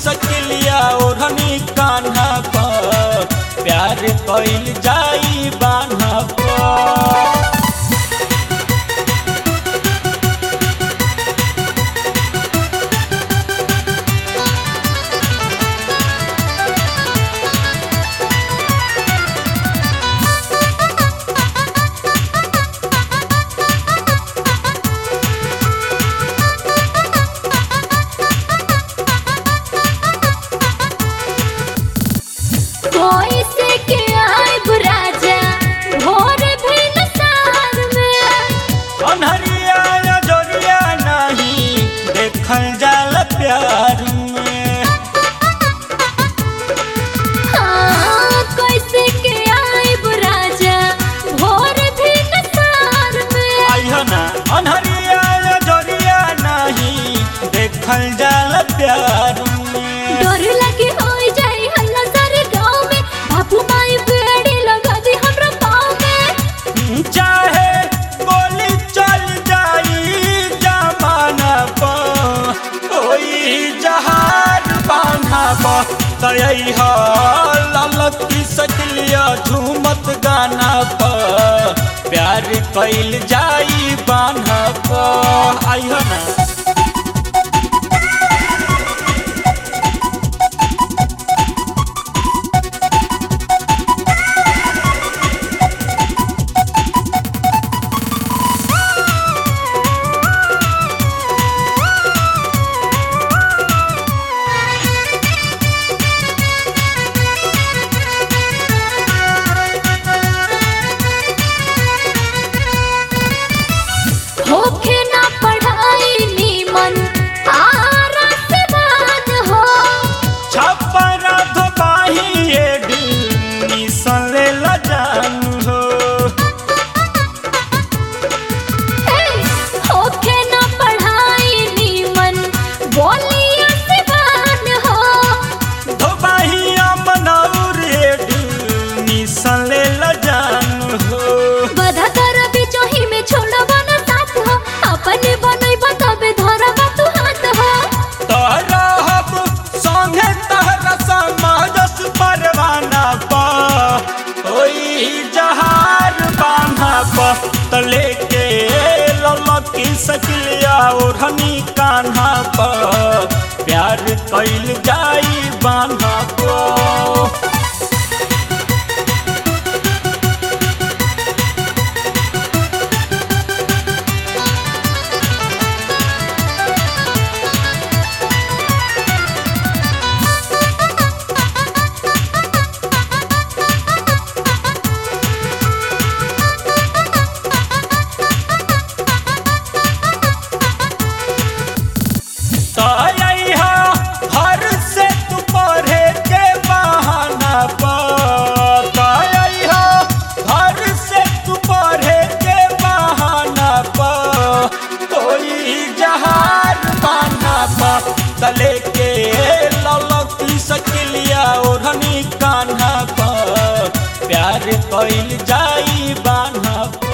सकलिया ओढ़नी कान्हा पर प्यार कइल जाई बान्हा पर कोई से के आइब राजा भोर भइल सार में अनहरिया नजरिया नहीं देखल जाला प्यार में हाँ कोई से के आइब राजा भोर भइल सार में आइहो ना अनहरिया नजरिया नहीं देखल जाला प्यार में डर लगे होई जाई हल्ला सारे गांव में बाबू माई बेड़ी लगा दी हमरा पाँव में चाहे गोली चल जाई जमाना पर ओई जहाज बांधा पर तयई ह ललकी सकलिया झूमत गाना पर प्यार कइल जाई बान्हा पर आइहो ना होखे ना पढ़ाई नीमन आरा से बात हो छपरा धोबाही एडी सले लजान हो हे, होखे ना पढ़ाई नीमन बोलिया से बात हो धोबाही अमनौर एडी सले लजान हो बधा कर बिचोही में छोड़बा ना साथ हो अपने बनैबा तबे धरबा तू हाथ हो तहरहब संगे तहरा समाजस परवाना पा ओई जहार बान्हा पा तले के ललकी सकलिया ओढ़नी कान्हा पा प्यार कइल जाई बान्हा पा तयहा घर से तू पढ़े के बहाना पर तयहा घर से तू पढ़े के बहाना पर कोई जहार बाना पर तले के ललकी सकलिया ओढ़नी कान्हा पर प्यार कइल जाई बान्हा पर